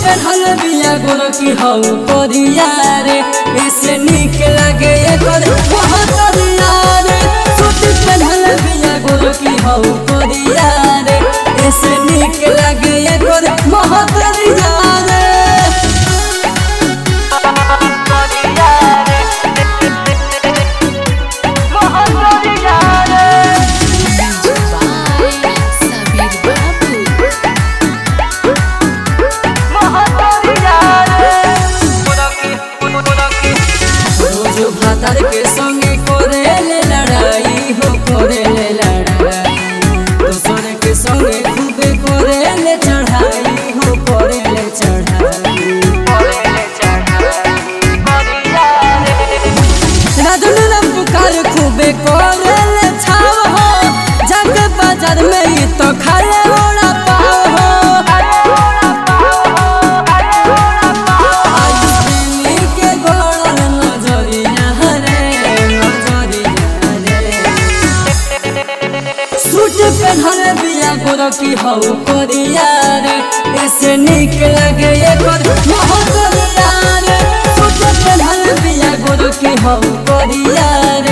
पेढ़ल बिया गोर की हऊ कोरिया रे ऐसे निक लगे एकर महतरिया रे सूट पेढ़ल बिया गोर की हऊ कोरिया रे ऐसे निक लगे एकर महतरिया रे by Sabir Babu. रोज भातर के संगे करेले लड़ाई हो करेले लड़ाई दोसर के संगे खूबे करेले चढ़ाई हो करेले चढ़ाई राजन राम पुकार खूबे करेले छाव हो जग बाजार में ही तो खाले ओड़ा पाव हो आई प्रेमी के गोड़ल नजरिया रे नजरिया रे सूट पहनल बिया गोर की हऊ कोरिया रे ऐसे निक लगे एकर महतरिया रे सूट पहनल बिया गोर की हऊ कोरिया